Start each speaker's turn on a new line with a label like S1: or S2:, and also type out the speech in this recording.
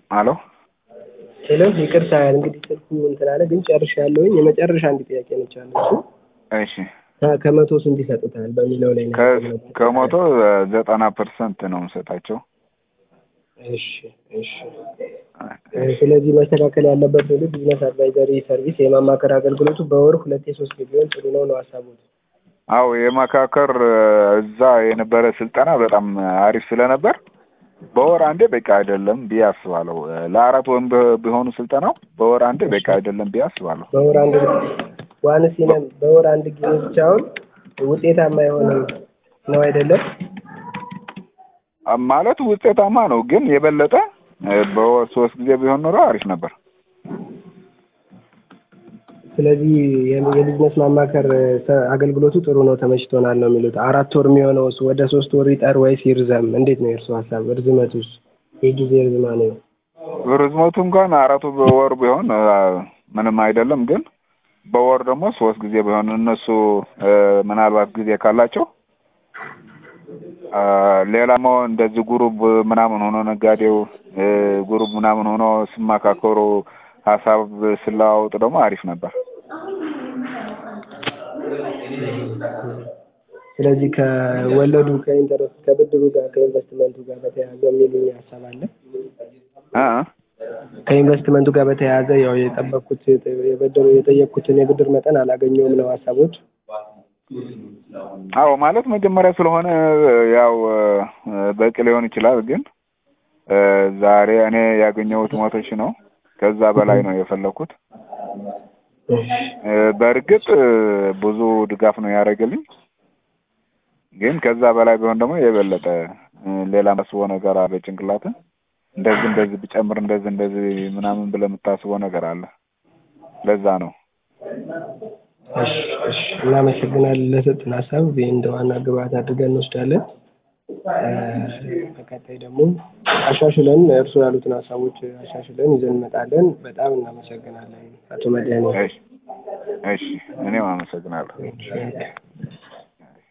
S1: አሎ
S2: ሄሎ ይቅርታ እንግዲህ ስልኩ እንትን አለ ግን ጨርሻለሁኝ። የመጨረሻ አንድ ጥያቄ ነች አለችው።
S1: እሺ
S2: ከ- ከመቶ ስንት ይሰጡታል በሚለው ላይ ነው
S1: ከ-
S2: ያቆምነው።
S1: ከመቶ ዘጠና ፐርሰንት ነው የምሰጣቸው።
S2: እሺ እሺ እ፣ ስለዚህ መስተካከል ያለበት ምንድን ቢዝነስ አድቫይዘሪ ሰርቪስ የማማከር አገልግሎቱ በወር ሁለቴ ሶስት ቢሆን ጥሩ ነው ነው ሀሳቡት።
S1: አው የመካከር እዛ የነበረ ስልጠና በጣም አሪፍ ስለነበር በወር አንዴ በቂ አይደለም ብዬ አስባለሁ። ለአራት ወይም ብ- ቢሆኑ ስልጠናው በወር አንዴ በቂ አይደለም ብዬ አስባለሁ።
S2: በወር አንድ ዋን ሲነም በወር አንድ ጊዜ ብቻውን ውጤታማ አይሆንም ነው አይደለም?
S1: አ- ማለት ውጤታማ ነው፣ ግን የበለጠ እ፣ በወር ሶስት ጊዜ ቢሆን ኖሮ አሪፍ ነበር።
S2: ስለዚህ የ- የቢዝነስ ማማከር ሰ- አገልግሎቱ ጥሩ ነው ተመችቶናል ነው የሚሉት። አራት ወር የሚሆነውስ ወደ ሶስት ወር ይጠር ወይስ ይርዘም? እንዴት ነው የእርሱ ሀሳብ? እርዝመቱስ የጊዜ እርዝማኔ ነው?
S1: ርዝመቱ እንኳን አራቱ በወር ቢሆን አ፣ ምንም አይደለም፣ ግን በወር ደግሞ ሶስት ጊዜ ቢሆን እነሱ እ፣ ምናልባት ጊዜ ካላቸው አ፣ ሌላሞ እንደዚህ ጉሩብ ምናምን ሆኖ ነጋዴው እ፣ ጉሩብ ምናምን ሆኖ ሲማካከሩ ሀሳብ ስለዋወጡ ደግሞ አሪፍ ነበር።
S2: ስለዚህ ከወለዱ ከኢንተረስት ከብድሩ ጋር ከኢንቨስትመንቱ ጋር በተያያዘ የሚሉኝ ሀሳብ አለ።
S1: እ እ
S2: ከኢንቨስትመንቱ ጋር በተያያዘ ያው የጠበቅኩት የበደሩ የጠየቅኩትን የብድር መጠን አላገኘውም ነው ሀሳቦች።
S1: አዎ ማለት መጀመሪያ ስለሆነ ያው እ፣ በቂ ሊሆን ይችላል፣ ግን እ፣ ዛሬ እኔ ያገኘሁት መቶ ሺህ ነው። ከዛ በላይ ነው የፈለኩት። እ፣ በእርግጥ እ፣ ብዙ ድጋፍ ነው ያደረገልኝ፣ ግን ከዛ በላይ ቢሆን ደግሞ የበለጠ እ፣ ሌላ መስቦ ነገር አለ ጭንቅላት እንደዚህ እንደዚህ ብጨምር እንደዚህ እንደዚህ ምናምን ብለህ የምታስበው ነገር አለ። ለዛ ነው
S2: እሺ እሺ፣ እናመሰግናለን ለሰጡን ሀሳብ ይህ እንደ ዋና ግብአት አድርገን እንወስዳለን። እ፣ በቀጣይ ደግሞ አሻሽለን እርሱ ያሉትን ሀሳቦች አሻሽለን ይዘን እንመጣለን። በጣም እናመሰግናለን አቶ መድኃኔ።
S1: እሺ እሺ፣ እኔም አመሰግናለሁ።
S2: እሺ።